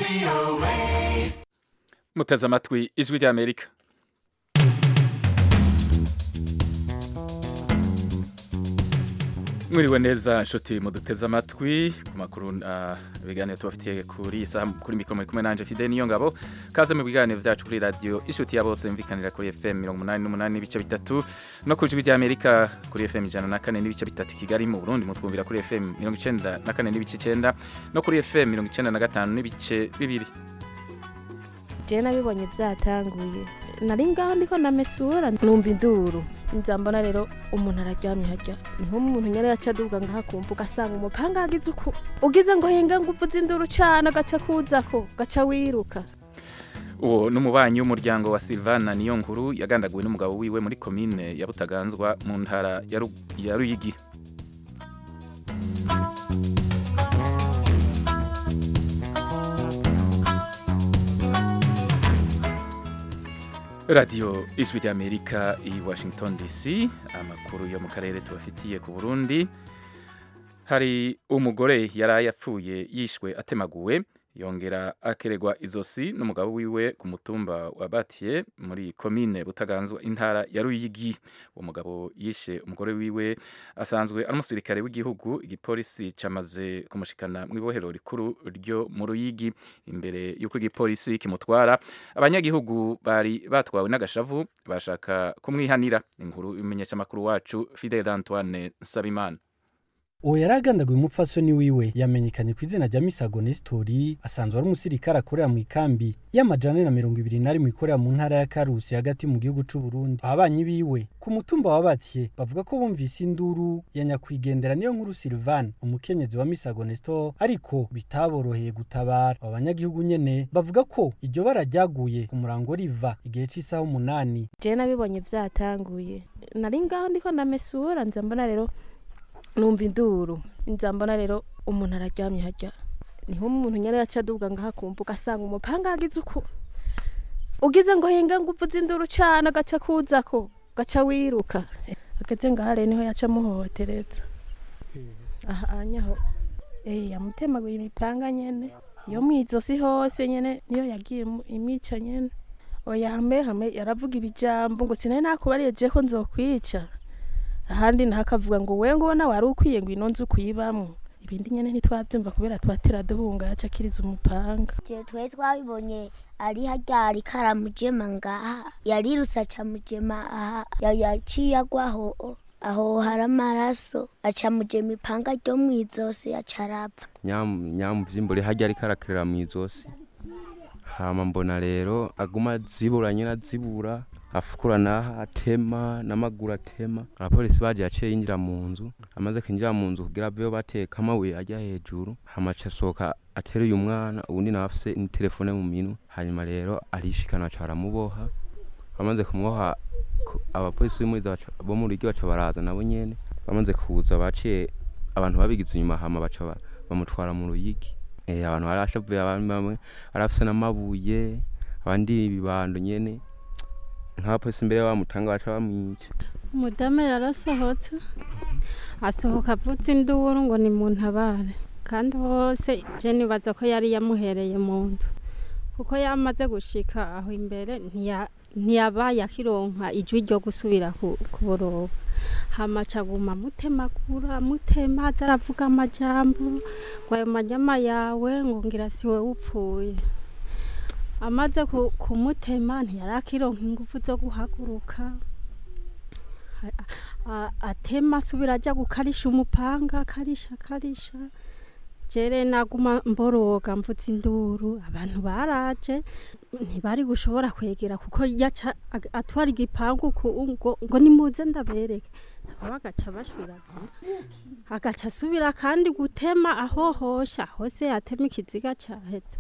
muteze amatwi ijwi ry'amerika mwiriwe neza nshuti muduteze amatwi ku makuru uh, ibiganiro tubafitiye kuri iyi saha kuri mikoro muri kumwe nanje Fidel niyo ngabo kaze mu biganiro vyacu kuri radio inshuti ya bose mvikanira kuri FM 88 n'ibice bitatu no ku ijwi ry'Amerika kuri FM 104 n'ibice bitatu Kigali mu Burundi mutwumvira kuri FM 94 n'ibice 9 no kuri FM 95 n'ibice bibiri je nabibonye vyatanguye nari ngaho ndiko ndamesura numva induru nza mbona rero umuntu araryamye harya niho umuntu nyene yaca aduga ngaha kumva ugasanga umupanga yagize uku ugize ngo henga ngo uvuze induru cane agaca kuzako gaca wiruka uwo n'umubanyi w'umuryango wa Silvana niyo nkuru yagandaguwe n'umugabo wiwe muri komine ya Butaganzwa mu ntara ya Ru- ya Ruyigi radiyo ijwi ry'amerika i washington dc amakuru yo mu karere tubafitiye ku burundi hari umugore yari yapfuye yishwe atemaguwe yongera akeregwa izosi n'umugabo wiwe ku mutumba wa batiye muri komine butaganzwa intara ya ruyigi uwo mugabo yishe umugore wiwe asanzwe ari umusirikare w'igihugu igipolisi camaze kumushikana mu ibohero rikuru ryo mu ruyigi imbere y'uko igipolisi kimutwara abanyagihugu bari batwawe n'agashavu bashaka kumwihanira inkuru imenyesha amakuru wacu Fidel Antoine Nsabimana uwo yari agandaguye umupfasoni wiwe yamenyekanye ku izina rya misago nesitori asanzwe ari umusirikare akorera mu ikambi y'amajana na mirongo ibiri na rimwe ikorera mu ntara ya karusi hagati mu gihugu c'u Burundi ababanyi biwe ku mutumba wa batiye bavuga ko bumvise induru ya nyakwigendera niyo nkuru Silvan umukenyezi wa misago nestor ariko bitaboroheye gutabara abo banyagihugu nyene bavuga ko iryo bara ryaguye ku murango riva igihe c'isaha umunani je nabibonye vyatanguye nari ngaho ndiko ndamesura nza mbona rero numva induru nza mbona rero umuntu araryamye harya niho umuntu nyene yaca aduga ngaha kumva ugasanga umupanga yagize uku ugize ngo henga ngo uvuze induru cane agaca kuzako gaca wiruka ageze ngaha rero niho yaca amuhohotereza aha anyaho eh yamutemaguye imipanga nyene yo mwizosi hose nyene niyo yagiye mu- imica nyene oya hame hame yaravuga ibijambo ngo sinari nakubariye je ko nzokwica ahandi naho akavuga ngo wewe ngo nawe wari ukwiye ngo ino nzu kuyibamwo ibindi nyene ntitwavyumva kubera twatera duhunga yaca akiriza umupanga je twe twabibonye ari harya ari karamujema ngaha yarirutse aca mujema aha ya- yaciye agwaho aho hari amaraso aca mujema ipanga ryo mw'izosi aca arapfa nyamuvyimbo uri harya ariko arakerera mw'izosi hama mbona rero aguma azibura nyene azibura afukura naha atema n'amaguru atema abapolisi baje yaciye yinjira mu nzu amaze kwinjira mu nzu kugira aveyo bateka amabuye ajya hejuru hama aca asohoka ateruye umwana uwundi nawe afise n'itelefone mu minwe hanyuma rero arishikana baca baramuboha bamaze kumuboha ku- abapolisi b'imuriza baca- bo mu rugi baca baraza nabo nyene bamaze kuza baciye abantu babigize inyuma hama baca ba- bamutwara mu ruyigi eh abantu barashavuye abandi bamwe arafise n'amabuye abandi ibibando nyene nk'abapolisi imbere bamutanga baca bamwica umudamu yarasohotse asohoka avutse induru ngo ni mu ntabare kandi hose je nibaza ko yari yamuhereye mu nzu kuko yamaze gushika aho imbere ntiya- ntiyabaye akironka ijwi ryo gusubira ku- kuboroba hama aca aguma amutemagura amutema aza aravuga amajambo ngo ayo manyama yawe ngo ngira si we upfuye amaze ku- kumutema ntiyari akironka ingufu zo guhaguruka A- a- atema asubira ajya gukarisha umupanga akarisha akarisha jere naguma mboroga mvutse induru abantu baraje ntibari gushobora kwegera kuko yaca ag- atwara igipangu ku- ngo, ngo nimuze ndabereke nabo bagaca bashwira agaca asubira kandi gutema ahohosha hose yatema ikiziga caheze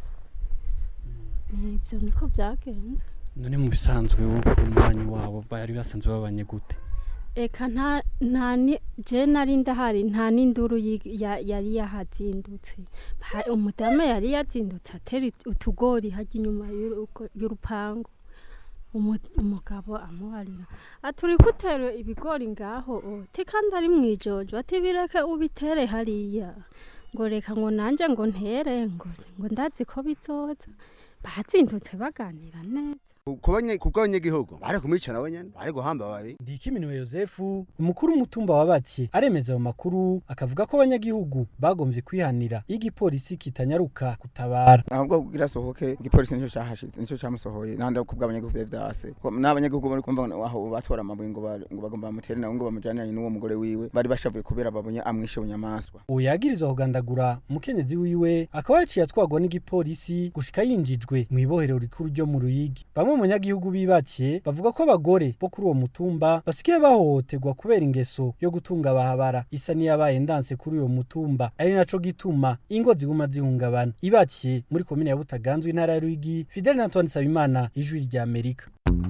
ivyo niko vyagenze none mu bisanzwe umubanyi wabo bari basanzwe babanye gute eka nta nta ni je nari ndahari nta n'induru yi- ya- yari yahazindutse Ha- umudamu yari yazindutse atera it- utugori hajya inyuma y'urugo- y'urupangu Umu- umugabo amubarira ati uri gutera ibigori ngaho o ti kandi ari mwijojo ati bireke ubitere hariya ngo reka ngo nanje ngo ntere ngo ngo ndazi ko bizoza bazindutse baganira neza kubwo abanyagihugu bari kumwicana wenyene bari guhamba babi Ndikiminiwe Yosefu umukuru w'umutumba wa Batye aremeza ayo makuru akavuga ko abanyagihugu bagomvye kwihanira iyo igipolisi kitanyaruka gutabara ahubwo kugira sohoke igipolisi nico cahashize nico camusohoye nahandi kubwo abanyagihugu bya vyase n'abanyagihugu bari kumva ngo aho batora amabuye ngo ba- ngo bagomba bamutere nawe ngo bamujaniranye n'uwo mugore wiwe bari bashavuye kubera babonye amwishe bunyamaswa uwo yagirizwa kugandagura umukenyezi wiwe akaba yaciye atwagwa n'igipolisi gushika yinjijwe mu ibohero rikuru ryo mu Ruyigi bamwe mu banyagihugu bibakiye bavuga ko abagore bo kuri uwo mutumba basigaye bahohoterwa kubera ingeso yo gutunga bahabara isa n'iyabaye ndanse kuri uwo mutumba ari naco gituma ingo ziguma zihungabana ibakiye muri komine ya Butaganzwe intara ya Ruyigi Fidel Antoine Sabimana ijwi rya Amerika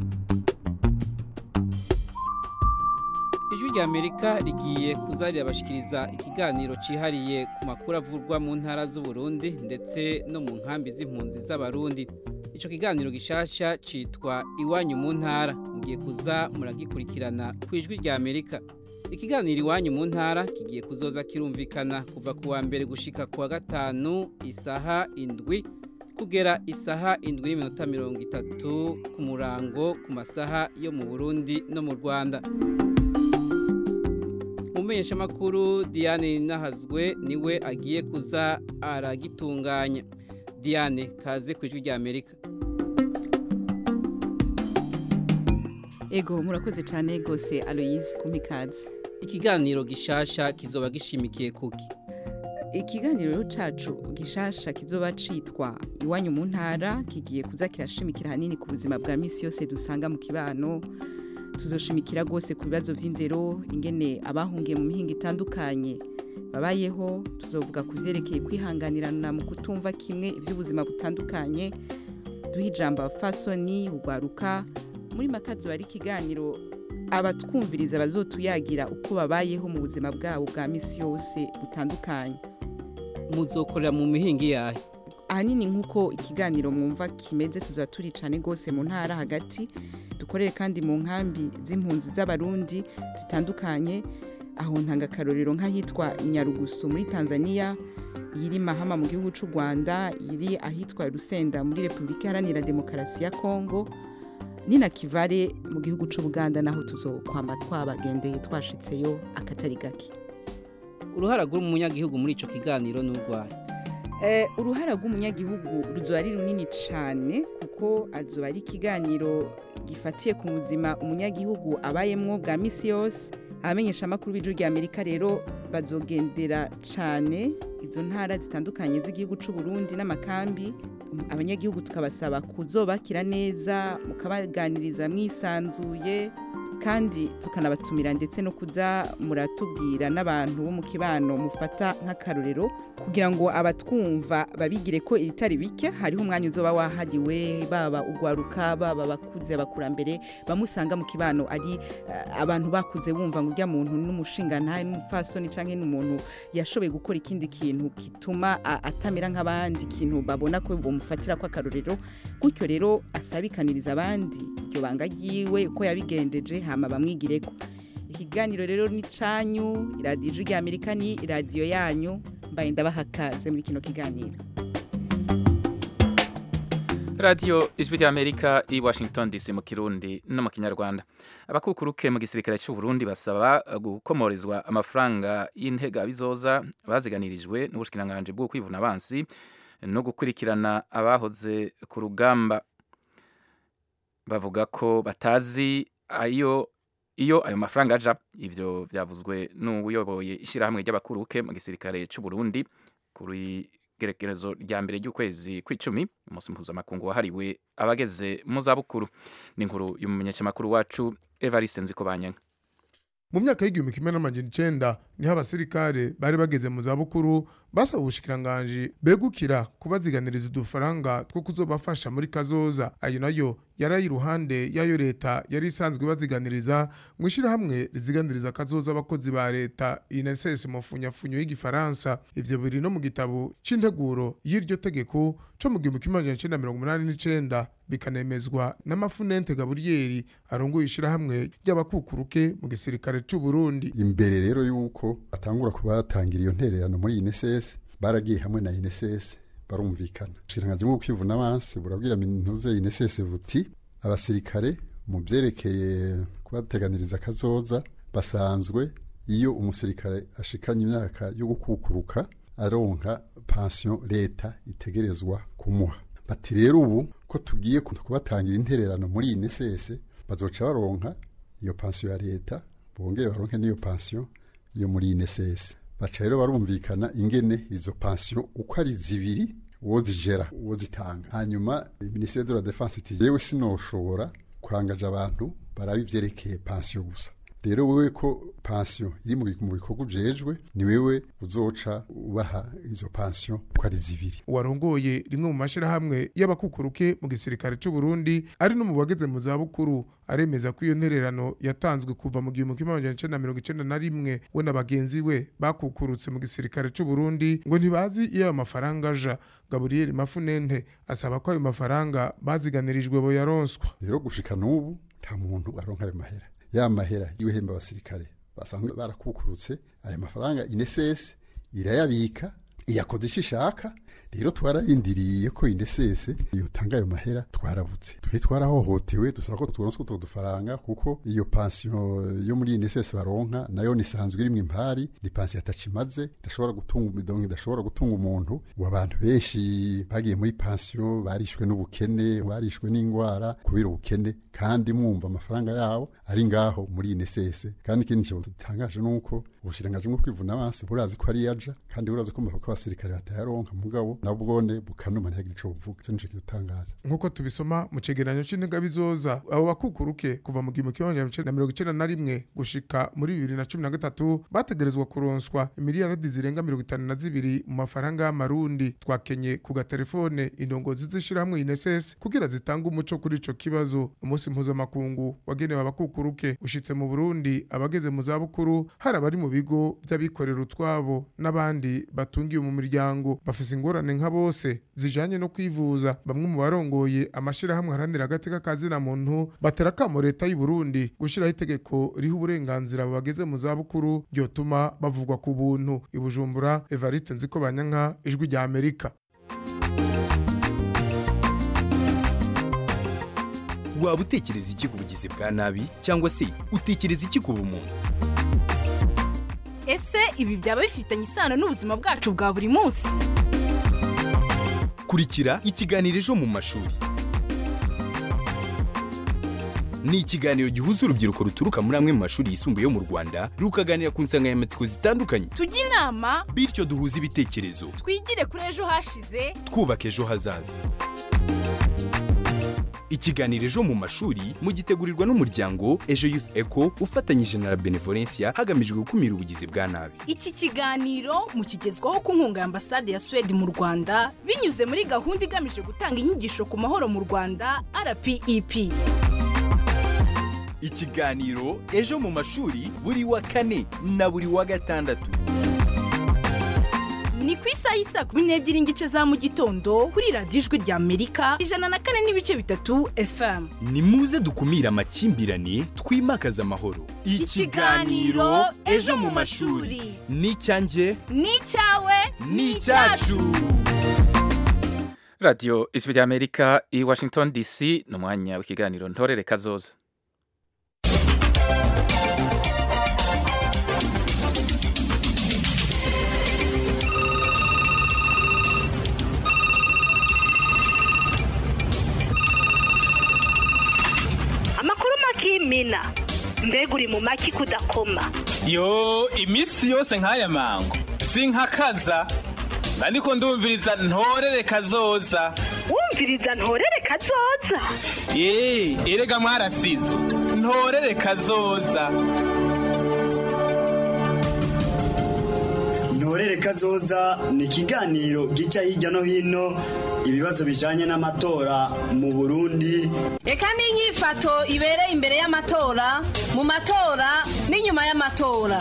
ijwi rya amerika rigiye kuza rirabashikiriza ikiganiro cyihariye ku makuru avurwa mu ntara z'uburundi ndetse no mu nkambi z'impunzi z'abarundi icyo kiganiro gishasha cyitwa iwanyu mu ntara mugiye kuza muragikurikirana ku ijwi rya amerika ikiganiro iwanyu mu ntara kigiye kuzoza kirumvikana kuva ku wa mbere gushika ku wa gatanu isaha indwi kugera isaha indwi n'iminota mirongo itatu ku murango ku masaha yo mu burundi no mu rwanda umumenyeshamakuru diane nahazwe niwe agiye kuza aragitunganya diane kaze ku ijwi rya amerika ego murakoze cyane rwose aloyize kumikaze ikiganiro gishasha kizoba gishimikiye kuki ikiganiro cacu gishasha kizoba citwa iwanyu mu ntara kigiye kuza kirashimikira hanini ku buzima bwa misi yose dusanga mu kibano tuzoshimikira rwose ku bibazo by'indero ingene abahungiye mu mihinga itandukanye babayeho tuzovuga ku byerekeye kwihanganirana mu kutumva kimwe iby'ubuzima butandukanye duha ijambo abafasoni ugwaruka muri makazi bari ikiganiro abatwumviriza bazotuyagira uko babayeho mu buzima bwabo bwa misi yose butandukanye muzokorera mu mihinga yahe ahanini nk'uko ikiganiro mwumva kimeze tuzaba turi cyane rwose mu ntara hagati dukorere kandi mu nkambi z'impunzi z'abarundi zitandukanye aho ntanga akarorero nk'ahitwa nyarugusu muri tanzania iri mahama mu gihugu cy'u rwanda iri ahitwa rusenda muri repubulika iharanira demokarasi ya kongo ni na kivare mu gihugu cy'u buganda naho tuzokwamba twabagendeye twashitseyo akatari gake uruhara rw'umunyagihugu muri icyo kiganiro ni urwaye uruhara rw'umunyagihugu ruzoba ari runini cyane kuko azoba ari ikiganiro gifatiye ku buzima umunyagihugu abayemwo bwa misi yose abamenyesha amakuru b'ijwi rya amerika rero bazogendera cyane izo ntara zitandukanye z'igihugu cy'u Burundi n'amakambi abanyagihugu tukabasaba kuzobakira neza mukabaganiriza mwisanzuye kandi tukanabatumira ndetse no kuza muratubwira n'abantu bo mu kibano mufata nk'akarorero kugira ngo abatwumva babigire ko ibitari bike hariho umwanya uzoba wahariwe baba ugwaruka baba bakuze abakurambere bamusanga mu kibano ari uh, abantu bakuze bumva ngo urya muntu n'umushinga ntahe n'umufasoni canke n'umuntu yashoboye gukora ikindi kintu gituma atamera nk'abandi ikintu babona ko bamufatira ko akarorero gutyo rero asabikaniriza abandi iryo banga ryiwe uko yabigendeje hama bamwigireko ikiganiro rero ni canyu iradiyo ijwi rya amerika ni iradiyo yanyu mbaye ndabaha kaze muri kino kiganiro radiyo ijwi rya amerika i washington dc mu kirundi no mu kinyarwanda abakukuruke mu gisirikare cy'u Burundi basaba gukomorezwa amafaranga y'intega bizoza baziganirijwe n'ubushikiranganje bwo kwivuna abansi no gukurikirana abahoze ku rugamba bavuga ko batazi ayo iyo ayo mafaranga aja ivyo vyavuzwe n'uyoboye ishyirahamwe ry'abakuruke mu gisirikare cy'u Burundi kuri gerekerezo rya mbere ry'ukwezi kw'icumi umunsi mpuzamakungu wahariwe abageze mu zabukuru ni inkuru y'umumenyeshamakuru wacu Evariste Nzikobanyanka mu myaka y'igihumbi kimwe n'amajana icenda niho abasirikare bari bageze mu zabukuru basaba ubushikiranganji begukira kubaziganiriza udufaranga two kuzobafasha muri kazoza ayo nayo yari ari iruhande y'ayo leta yari isanzwe baziganiriza mu ishyirahamwe riziganiriza kazoza abakozi ba leta ineses mu funyafunyo y'igifaransa ivyo biri no mu gitabo c'integuro y'iryo tegeko co mu gihumbi kimwe amajana icenda mirongo umunani n'icenda bikanemezwa n'amafunente gaburiyeri arongoye ishyirahamwe ry'abakukuruke mu gisirikare c'u Burundi imbere rero yuko atangura kuba yatangira iyo ntererano muri INSS baragiye hamwe na INSS barumvikana ubushikiranganje bwo kwivuna abansi burabwira mintuze INSS buti abasirikare mu byerekeye kubateganiriza akazoza basanzwe iyo umusirikare ashikanye imyaka yo gukukuruka aronka pansiyo leta itegerezwa kumuha bati rero ubu ko tugiye kubatangira intererano muri INSS bazoca baronka iyo pansiyo ya leta bongere baronke n'iyo pansiyo yo muri INSS baca rero barumvikana ingene izo pansiyo uko ari zibiri uwo zijera uwo zitanga hanyuma minisiteri de la defense iti yewe sinoshobora kurangaje abantu baraba ivyerekeye pansiyo gusa rero wewe ko pansiyo iri mu bikorwa ujejwe ni wewe uzoca ubaha izo pansiyo ko ari zibiri warongoye rimwe mu mashirahamwe y'abakukuruke mu gisirikare c'u Burundi ari no mu bageze mu za bukuru aremeza ko iyo ntererano yatanzwe kuva mu gihumbi kimwe amajana icenda mirongo icenda na rimwe we na bagenzi we bakukurutse mu gisirikare c'u Burundi ngo ntibazi iyo ayo mafaranga aja Gabriel Mafunente asaba ko ayo mafaranga baziganirijwe bo yaronswa rero gushika n'ubu nta muntu aronka ayo mahera ya mahera y'ibihemba abasirikare basanzwe barakukurutse ayo mafaranga inesese irayabika iyakoze icyo ishaka rero twararindiriye ko inesese yotanga ayo mahera twarabutse twe twarahohotewe dusaba ko turonswa utwo dufaranga kuko iyo pansiyo yo muri inesese baronka nayo nisanzwe irimwo impari ni pansiyo atacimaze idashobora gutunga umidongo idashobora gutunga umuntu ngo abantu benshi bagiye muri pansiyo barishwe n'ubukene barishwe n'indwara kubera ubukene kandi mwumva amafaranga yabo ari ngaho muri inesese kandi ikindi kintu gitangaje ni uko ubushirangaje bwo kwivuna abansi burazi ko ari yaja kandi burazi ko ko abasirikare batayaronka mugabo nabwone bukanuma ntiyagira ico buvuga ico nico kidutangaza nk'uko tubisoma mu cegeranyo c'integabizoza abo bakukuruke kuva mu gihumbi kimwe amajana icenda na mirongo icenda na rimwe gushika muri bibiri na cumi na gatatu bategerezwa kuronswa imiliyaradi zirenga mirongo itanu na zibiri mu mafaranga y'amarundi twakenye ku gatelefone indongozi z'ishirahamwe ineses kugira zitange umuco kuri ico kibazo umunsi mpuzamakungu wagenewe abakukuruke ushitse mu burundi abageze mu zabukuru hari abari mu bigo vy'abikorera utwabo n'abandi batungiye mu miryango bafise ingorane nka bose zijanye no kwivuza bamwe mu barongoye amashirahamwe haranira agateka ka zina muntu batera akamo leta y'u Burundi gushiraho itegeko riha uburenganzira abo bageze mu zabukuru ryotuma bavugwa ku buntu i Bujumbura Evariste Nziko Banyanka ijwi rya Amerika waba utekereza iki ku bugizi bwa nabi cyangwa se utekereza iki ku bumuntu ese ibi byaba bifitanye isano n'ubuzima bwacu bwa buri munsi kurikira ikiganiro ejo mu mashuri ni ikiganiro gihuza urubyiruko ruturuka muri amwe mu mashuri yisumbuye yo mu rwanda rukaganira ku nsanganyamatsiko zitandukanye tujye inama bityo duhuze ibitekerezo twigire kuri ejo hashize twubaka ejo hazaza ikiganiro ejo mu mashuri mugitegurirwa n'umuryango ejo youth eco ufatanyije na la benevolencia hagamijwe gukumira ubugizi bwa nabi iki kiganiro mukigezwaho ku nkunga ya ambasade ya swede mu rwanda binyuze muri gahunda igamije gutanga inyigisho ku mahoro mu rwanda rpep ikiganiro ejo mu mashuri buri wa kane na buri wa gatandatu ni ku isaha y'isa kumi n'ebyiri n'igice za mu gitondo kuri radiyo ijwi rya amerika ijana na kane n'ibice bitatu fm ni muze dukumire amakimbirane twimakaze amahoro ikiganiro ejo mu mashuri ni icyanjye ni icyawe ni icyacu radiyo ijwi rya amerika i washington dc ni umwanya w'ikiganiro ntorere kazoza amakuru makimina mbega uri mu maki kudakoma yo iminsi yose nk'aya mango sinkakaza ariko ndumviriza ntorere kazoza wumviriza ntorere kazoza yeee erega mwarasizo ntorere kazoza ntorere kazoza ni ikiganiro gica hirya no hino ibibazo bijanye n'amatora mu burundi reka n'inyifato ibereye imbere y'amatora mu matora n'inyuma y'amatora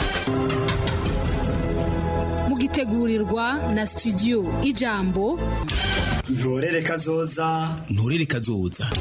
mugitegurirwa na studio ijambo ntorere kazoza ntorere kazoza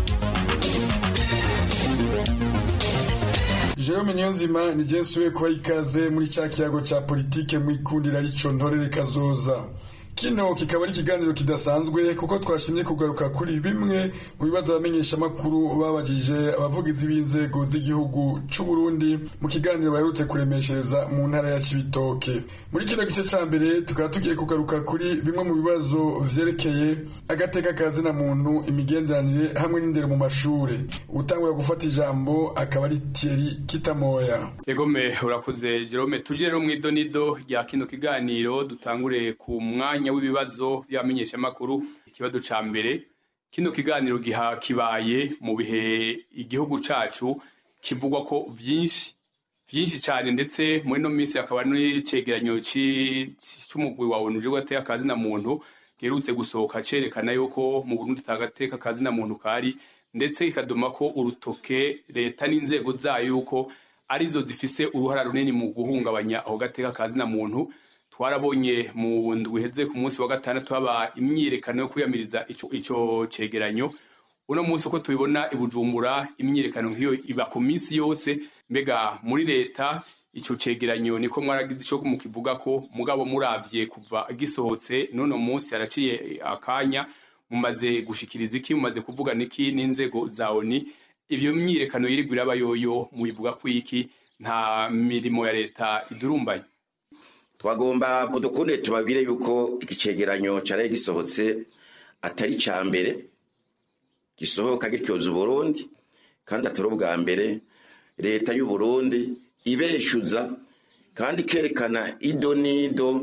Jerome Niyonzima ni jensuwe kuba ikaze muri cya kiyago cya politike mu ikundira rico ntorere kazoza kino kikaba ari ikiganiro kidasanzwe kuko twashimye kugaruka kuri bimwe mu bibazo abamenyeshamakuru babajije abavugizi b'inzego z'igihugu c'u Burundi mu kiganiro baherutse kuremeshereza mu ntara ya Cibitoke muri kino gice ca mbere tukaba tugiye kugaruka kuri bimwe mu bibazo vyerekeye agateka kazina muntu imigenderanire hamwe n'indero mu mashure utangura gufata ijambo akaba ari Thierry Kitamoya Egome urakoze Jerome tuje rero mw'idonido rya kino kiganiro dutangure ku mwanya w'ibibazo by'abamenyeshamakuru ikibazo ca mbere kino kiganiro giha kibaye mu bihe igihugu cacu kivugwa ko vyinshi vyinshi cyane ndetse muri no minsi akaba n'icegeranyo c'umugwi wa ONU uje gateka kazina muntu giherutse gusohoka cerekana yuko mu Burundi tagateka kazina muntu kari ndetse ikaduma ko urutoke leta n'inzego zayo yuko arizo zifise uruhara runini mu guhungabanya aho gateka kazina muntu twarabonye mu ndwi iheze ku munsi wa gatandatu haba imyiyerekano yo kwiyamiriza ico ico cegeranyo uno munsi uko tubibona i Bujumbura imyiyerekano nk'iyo iba ku minsi yose mbega muri leta ico cegeranyo niko mwaragize ico mukivuga ko mugabo muravye kuva gisohotse none munsi haraciye akanya mumaze gushikiriza iki mumaze kuvuga niki n'inzego za ONU ivyo myiyerekano yirigwa iraba yoyo mubivuga ko iki nta mirimo ya leta idurumbaye twagomba mudukunde tubabwire yuko ikicegeranyo cyaraye gisohotse atari ca mbere gisohoka gityoza uburundi kandi atari ubwa mbere leta y'uburundi ibeshuza kandi ikerekana ido n'ido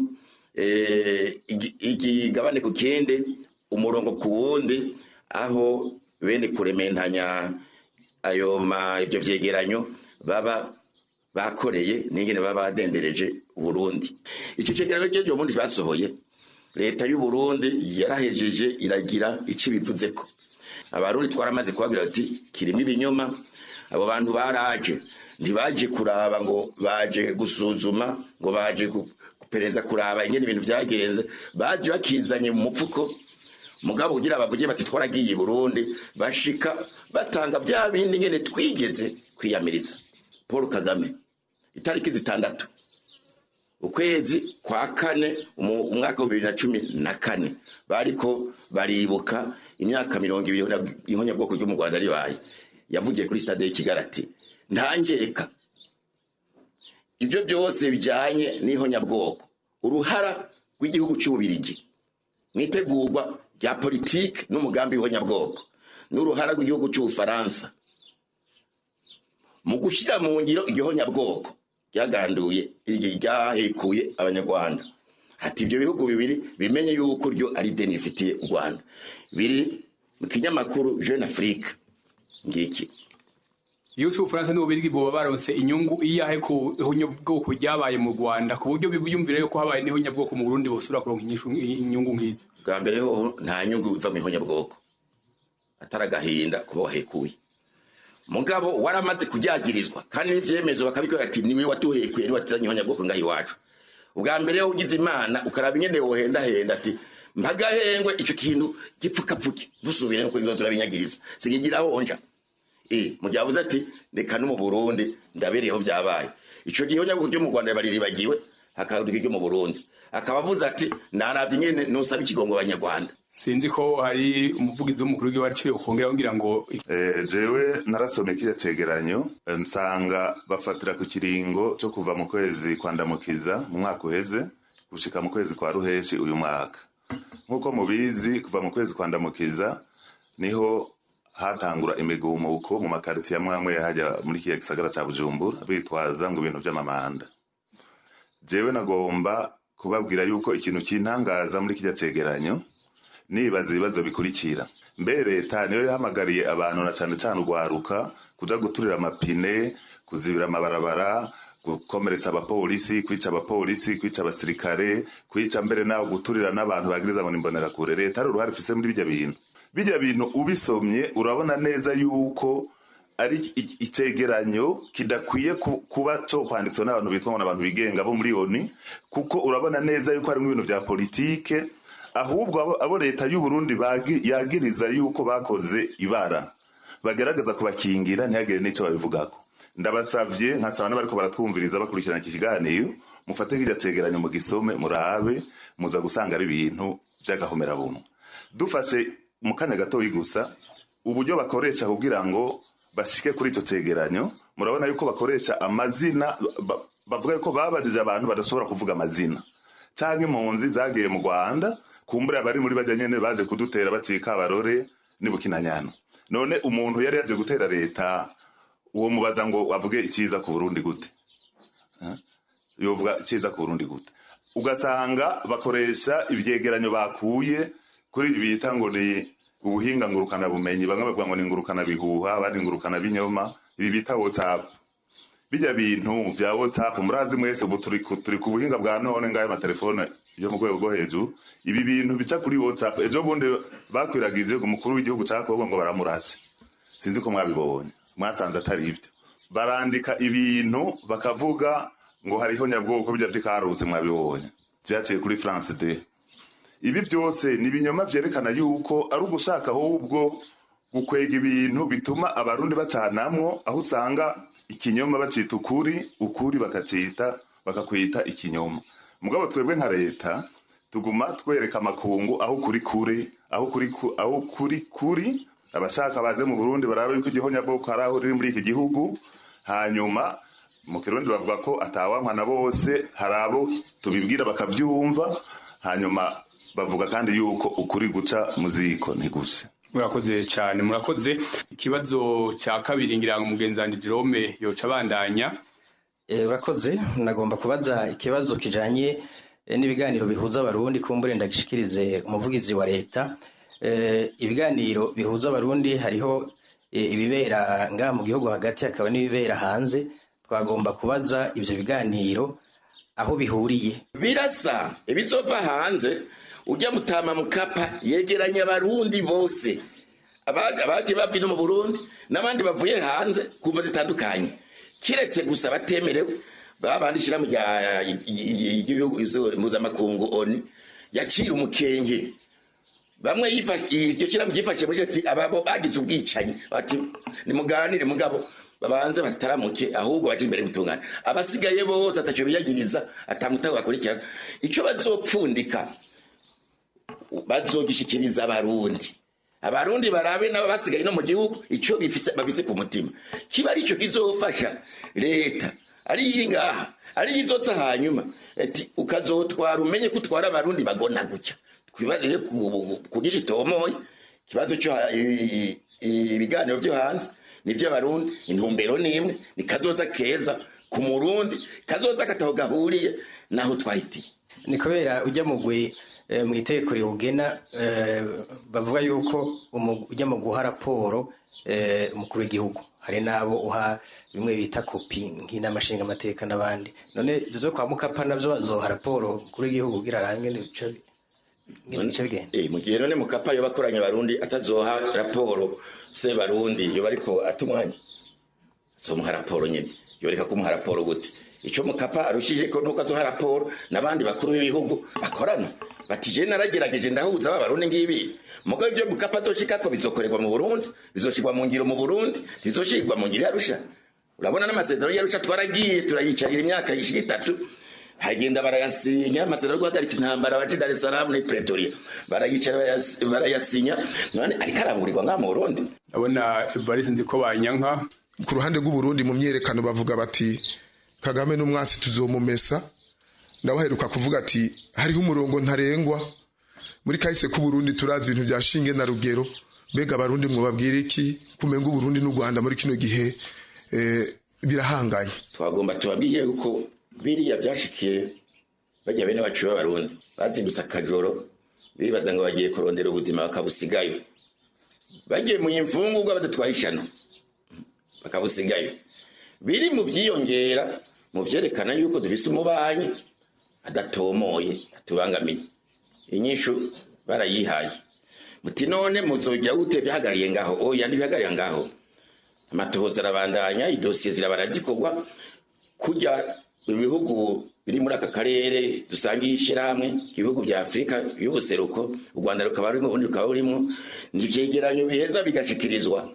igigabane ku kindi umurongo ku wundi aho bene kurementanya ayo ma ivyo vyegeranyo baba bakoreye n'ingene baba badendereje uburundi iki cegeranyo cejo ubundi basohoye leta y'uburundi yarahejeje iragira ico ibivuzeko abarundi twaramaze kubabwira ati kirimo ibinyoma abo bantu baraje ntibaje kuraba ngo baje gusuzuma ngo baje kupereza kuraba ingene ibintu vyagenze baje bakizanye mu mupfuko mugabo kugira bavuge bati twaragiye i burundi bashika batanga vya bindi ngene twigeze kwiyamiriza paul kagame itariki zitandatu ukwezi kwa kane umwaka wa bibiri na cumi na kane bariko baribuka imyaka mirongo ibiri ihonyabwoko ryo mu rwanda ribaye yavugiye kuri stade y'ikigali ati ntangeka ibyo byose bijyanye n'ihonyabwoko uruhara rw'igihugu cy'ububirigi mu itegurwa rya politiki n'umugambi w'ihonyabwoko n'uruhara rw'igihugu cy'ubufaransa mu gushyira mu ngiro igihonyabwoko ryaganduye ryahekuye abanyarwanda ati ibyo bihugu bibiri bimenye yuko ryo ari deni rifitiye u rwanda biri mu kinyamakuru jeune afrique ngiki iyo c'ubufaransa n'ububirigi boba baronse inyungu iyahe ku ihonyabwoko ryabaye mu rwanda ku buryo biyumvira yuko habaye n'ihonyabwoko mu burundi bosubira kuronka inyungu nk'izo bwa mbere ho nta nyungu iva mu ihonyabwoko atari agahinda kuba wahekuye mugabo waramaze kujyagirizwa kandi n'ivyemezo bakabikora ati niwe watuhekuye niwe watuzanye ihonyabwoko ngaho iwacu ubwa mbere yo ugize imana ukaraba ingene wohendahenda ati mpagahengwe ico kintu gipfukapfuke dusubire nuko izozo urabinyagiriza sigigira honja eh mu gihe avuze ati reka no mu Burundi ndabereyeho byabaye ico gihe nyabwo ryo mu Rwanda bariribagiwe hakaduka ryo mu Burundi akaba avuze ati naravye nyene nusaba ikigongo abanyarwanda sinzi ko hari umuvugizi w'umukuru w'igihugu aciye ukongera kugira ngo jewe narasomye kiriya cegeranyo nsanga bafatira ku kiringo cyo kuva mu kwezi kwa ndamukiza mu mwaka uheze gushika mu kwezi kwa ruheshi uyu mwaka nk'uko mubizi kuva mu kwezi kwa ndamukiza niho hatangura imigumuko mu makaritiye amwe amwe hajya muri kiriya gisagara ca bujumbura bitwaza ngo ibintu vy'amamanda jewe nagomba kubabwira yuko ikintu kintangaza muri kirya cegeranyo nibaza ibibazo bikurikira mbe leta niyo yahamagariye abantu na cane cane urwaruka kuja guturira amapine kuzibira amabarabara gukomeretsa abapolisi kwica abapolisi kwica abasirikare kwica mbere naho guturira n'abantu bagiriza ngo nimbonera kure leta ari uruhare ifise muri bijya bintu bijya bintu ubisomye urabona neza yuko ari icegeranyo kidakwiye kuba cyo kwanditswe n'abantu bitwa ngo n'abantu bigenga bo muri oni kuko urabona neza yuko harimo ibintu vya politike ahubwo abo leta y'u Burundi yagiriza yuko bakoze ibara bagerageza kubakingira ntihagire n'icyo babivugako ndabasavye nkasaba n'abariko baratwumviriza bakurikirana iki kiganiro mufate nk'irya cegeranyo mu gisome murabe muza gusanga ari ibintu by'agahomerabunwa dufashe mu kanya gatoyi gusa uburyo bakoresha kugira ngo bashike kuri icyo cegeranyo murabona yuko bakoresha amazina ba- bavuga yuko babajije abantu badashobora kuvuga amazina cyangwa impunzi zagiye mu rwanda kumbura abari muri bajya nyene baje kudutera bacika abarore n'ibukinanyana none umuntu yari yaje gutera leta uwo mubaza ngo avuge icyiza ku burundi gute Eh? yovuga icyiza ku burundi gute ugasanga bakoresha ibyegeranyo bakuye kuri ibi bita ngo ni ubuhinga ngurukana bumenyi bamwe bavuga ngo ni ngurukana bihuha abandi ngurukana binyoma ibi bita whatsapp bijya bintu bya whatsapp murazi mwese ubu turi ku- turi ku buhinga bwa none ngayo amatelefone yo mu rwego rwo hejuru ibi bintu bica kuri whatsapp ejo bundi bakwiragije umukuru w'igihugu cya kongo ngo baramurase sinzi ko mwabibonye mwasanze atari ibyo barandika ibintu bakavuga ngo hariho nyabwoko bijya by'ikarutse mwabibonye byaciye kuri france de ibi byose ni ibinyoma byerekana yuko ari ugushaka ahubwo gukwega ibintu bituma abarundi bacanamwo aho usanga ikinyoma bacita ukuri ukuri bakacita bakakwita ikinyoma mugabo twebwe nka leta tuguma twereka amakungu aho kuri kuri aho kuri ku- aho kuri kuri abashaka baze mu burundi barabe yuko igihonyabwoko hari aho riri muri iki gihugu hanyuma mu kirundi bavuga ko atawankwa na bose hari abo tubibwira bakabyumva hanyuma bavuga kandi yuko ukuri guca mu ziko ntiguse murakoze cyane murakoze ikibazo cya kabiri ngira ngo mugenzi wanjye Jerome yoca abandanya Eh, urakoze nagomba kubaza ikibazo kijanye eh, n'ibiganiro bihuza abarundi kumbure ndagishikirize umuvugizi wa leta Eh, ibiganiro bihuza abarundi hariho eh, ibibera ngaha mu gihugu hagati hakaba n'ibibera hanze twagomba kubaza ivyo biganiro aho bihuriye birasa ibizova hanze ujya mutama mukapa yegeranya abarundi bose Aba- abaje bava ino mu burundi n'abandi bavuye hanze kumva zitandukanye kiretse gusa batemerewe babandi ishirahamwe rya- ry'ibihugu mpuzamakungu oni yacira umukenge bamwe yifashe- iryo shyirahamwe ryifashe muri ati ababo bagize ubwicanyi bati nimuganire mugabo babanze bataramuke ahubwo baje imbere gutungana abasigaye bose atacyo biyagiriza atamutaho bakurikirana icyo bazopfundika bazogishikiriza abarundi abarundi barabe nabo basigaye no mu gihugu icyo bifise bafise ku mutima kiba ari cyo kizofasha leta ari iyi ngaha ari iyi izotsa hanyuma ati ukazotwara umenye ko utwara abarundi bagona gutya twibarire ku gice tomoye ikibazo cyo ha- i- i- ibiganiro byo hanze nibyo abarundi intumbero ni imwe ni kazoza keza ku murundi kazoza kataho gahuriye naho twahitiye ni kubera ujya mugwi eh, mu itegeko riwugena eh, bavuga yuko umu- ujya mu guha raporo eh, umukuru w'igihugu hari n'abo uha bimwe bita kopi nk'inama nshingamateka n'abandi none ibyo zo kwa mukapa nabyo bazoha raporo umukuru w'igihugu kugira arange n'ibice n'ibice bigenda Eh, mu gihe none mukapa yoba akoranya abarundi atazoha raporo se barundi yoba ariko atumwanya azomuha raporo nyine yoreka kumuha raporo gute icyo mukapa arushije ko nuko azoha raporo n'abandi bakuru b'ibihugu bakorana bati je naragerageje ndahuza ba barundi ngibi mugabo ibyo mukapa azoshikako bizokorerwa mu burundi bizoshirwa mu ngiro mu burundi bizoshirwa mu ngiro yarusha urabona n'amasezerano yarusha twaragiye turayicarira imyaka ishira itatu hagenda barayasinya amasezerano yo guhagarika intambara abaje Dar es Salaam ni Pretoria barayicara barayas- barayasinya none ariko araburirwa nka mu Burundi abona Evariste nzi ko banyanka ku ruhande rw'uburundi mu myerekano bavuga bati kagame n'umwasi tuzomumesa ndabaheruka kuvuga ati hariho umurongo ntarengwa muri kahise k'uburundi turazi ibintu bya shinge na rugero mbega abarundi mwubabwira iki kumenga uburundi n'u rwanda muri kino gihe eh, birahanganye twagomba tubabwiye yuko biriya byashikiye bajya bene bacu b'abarundi bazindutse akajoro bibaza ngo bagiye kurondera ubuzima bakabusigayo bagiye mu imfungurwa badatwaye ishano bakabusigayo biri mu byiyongera mu byerekana yuko dufise umubanyi adatomoye atubangamiye inyishu barayihaye muti none muzogira gute bihagariye ngaho oya ntibihagarira ngaho amatohoza arabandanya idosiye zirabara zikorwa kujya ibihugu biri muri aka karere dusangiye ishyirahamwe ibihugu bya afurika y'ubuseruko u rwanda rukaba rurimo ubundi rukaba burimo ni icyegeranyo biheza bigashikirizwa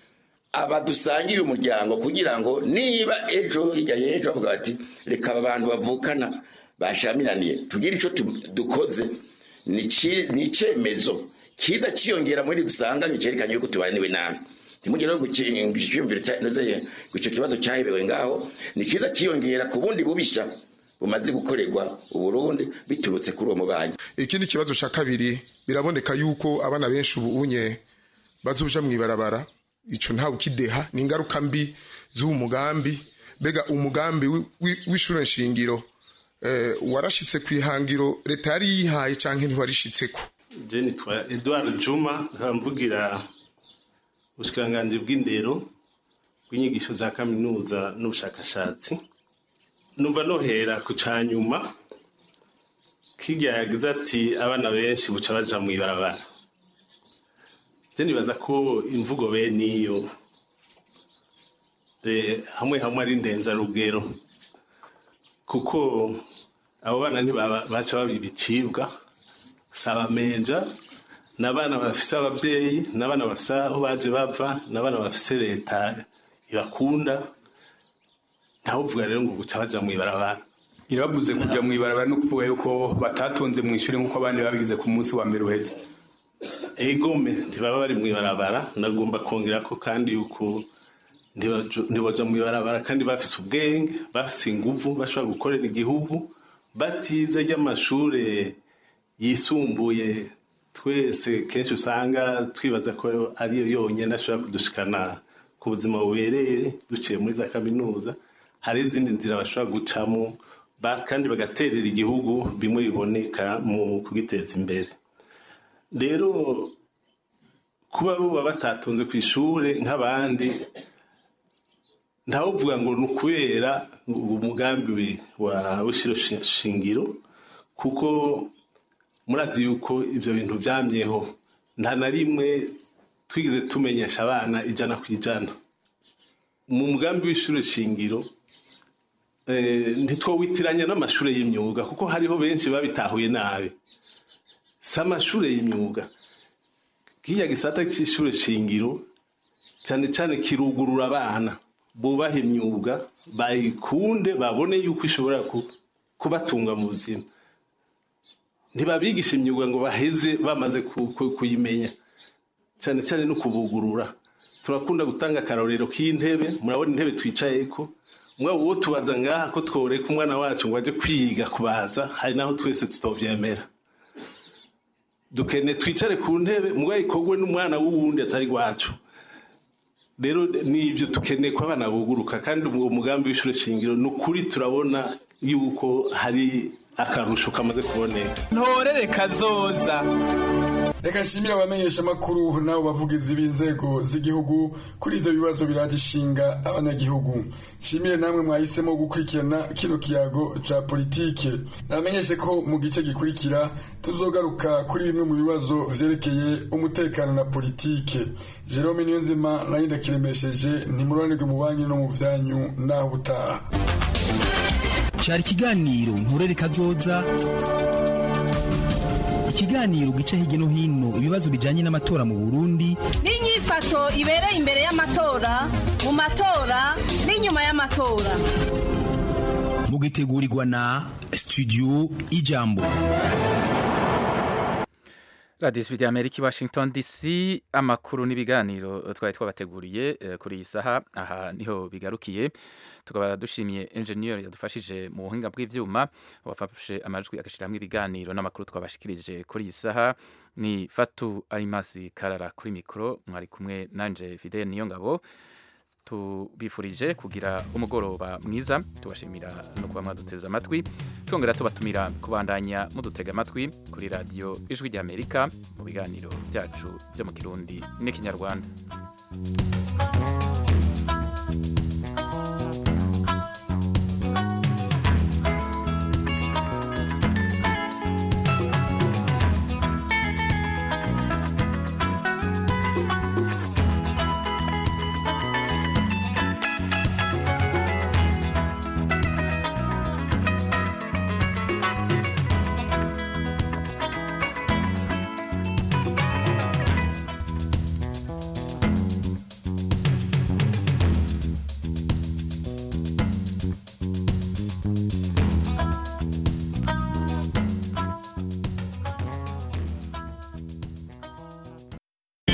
aba dusangiye umuryango kugira ngo niba ejo hirya y'ejo bavuga bati reka aba bantu bavukana bashamiraniye tugire icyo tu- dukoze ni ici- ni icyemezo kiza cyiyongera muri dusanganywe cyerekanye yuko tubaniwe nabi ntimugire ngo icyumviro icyo kibazo cyahebewe ngaho ni kiza cyiyongera ku bundi bubisha bumaze gukorerwa uburundi biturutse kuri uwo mubanyi ikindi kibazo cya kabiri biraboneka yuko abana benshi ubu unye bazuja mu ibarabara icyo ntawe ukideha ni ingaruka mbi z'uwo mugambi mbega umugambi wi- wi- w'ishure nshingiro eh, warashitse ku ihangiro leta yari yihaye canke ntiwarishitseko je nitwa edward juma nkaba mvugira ubushikiranganji bw'indero bw'inyigisho za kaminuza n'ubushakashatsi numva nohera ku ca nyuma kirya yagize ati abana benshi buca baja mu ibarabara je nibaza ko imvugo bene iyo eh, hamwe hamwe ari ndenzarugero kuko abo bana ntibaba- baca baba ibicibwa si abamenja ni abana bafise ababyeyi ni abana bafise aho baje bava ni abana bafise leta ibakunda ntawuvuga rero ngo guca baja mu ibarabara irabavuze kuja mu ibarabara no kuvuga yuko batatonze mu ishuri nk'uko abandi babigize ku munsi wa mbere uheze egome ntibaba bari mu ibarabara nagomba kongera ko kandi yuko ntibajo- ntibaja mu ibarabara kandi bafise ubwenge bafise inguvu bashobora gukorera igihugu batize ry'amashure yisumbuye twese kenshi usanga twibaza ko ariyo yonyine ashobora kudushikana ku buzima bubereye duciye muri za kaminuza hari izindi nzira bashobora gucamo ba- kandi bagaterera igihugu bimwe biboneka mu kugiteza imbere rero kuba buba batatonze ku ishuri nk'abandi ntawuvuga ngo ni ukubera umugambi wa w'ishiro shi- shingiro kuko murazi yuko ibyo bintu byamyeho nta na rimwe twigeze tumenyesha abana ijana ku ijana mu mugambi w'ishuri shingiro eh, ntitwowitiranya n'amashuri y'imyuga kuko hariho benshi babitahuye nabi si amashuri y'imyuga kiriya gisata cy'ishuri shingiro cyane cyane kirugurura abana bubaha imyuga bayikunde babone yuko ishobora ku- kubatunga mu buzima ntibabigisha imyuga ngo baheze bamaze ku- ku- kuyimenya cyane cyane no kubugurura turakunda gutanga akarorero k'intebe murabona intebe twicayeko mwaba uwo tubaza ngaha ko tworeka umwana wacu ngo ajye kwiga kubaza hari naho twese tutovyemera dukene twicare ku ntebe mugabo ikorwe n'umwana w'uwundi atari wacu rero nibyo dukeneye ko abana buguruka kandi uwo mugambi w'ishuri shingiro ni ukuri turabona yuko hari akarusho kamaze kuboneka ntorere kazoza reka nshimire abamenyesha amakuru n'abo bavugizi b'inzego z'igihugu kuri ibyo bibazo biraje ishinga abanyagihugu nshimire namwe mwahisemo gukurikirana kino kiyago ca politike nabamenyeshe ko mu gice gikurikira tuzogaruka kuri bimwe mu bibazo vyerekeye umutekano na politike jerome niyonzima nayo ndakiremesheje ntimuroranirwe mu banki no mu vyanyu naho ubutaha cyari ikiganiro nturere kazoza ikiganiro gica hirya no hino ibibazo bijyanye n'amatora mu burundi n'inyifato ibereye imbere y'amatora mu matora n'inyuma y'amatora mugitegurirwa na studio ijambo radiyo ijwi ry'amerika i washington dc amakuru n'ibiganiro twari twabateguriye eh, kuri iyi saha aha niho bigarukiye tukaba dushimiye enjeniyeri yadufashije mu buhinga bw'ibyuma wafashe amajwi agashyiramo ibiganiro n'amakuru twabashikirije kuri iyi saha ni fatu arimasi karara kuri mikoro mwari kumwe nanje fidele niyo ngabo tubifurije kugira umugoroba mwiza tubashimira no kuba mwaduteze amatwi twongera tubatumira kubandanya mudutega amatwi kuri radiyo ijwi ry'amerika mu biganiro byacu byo mu kirundi n'ikinyarwanda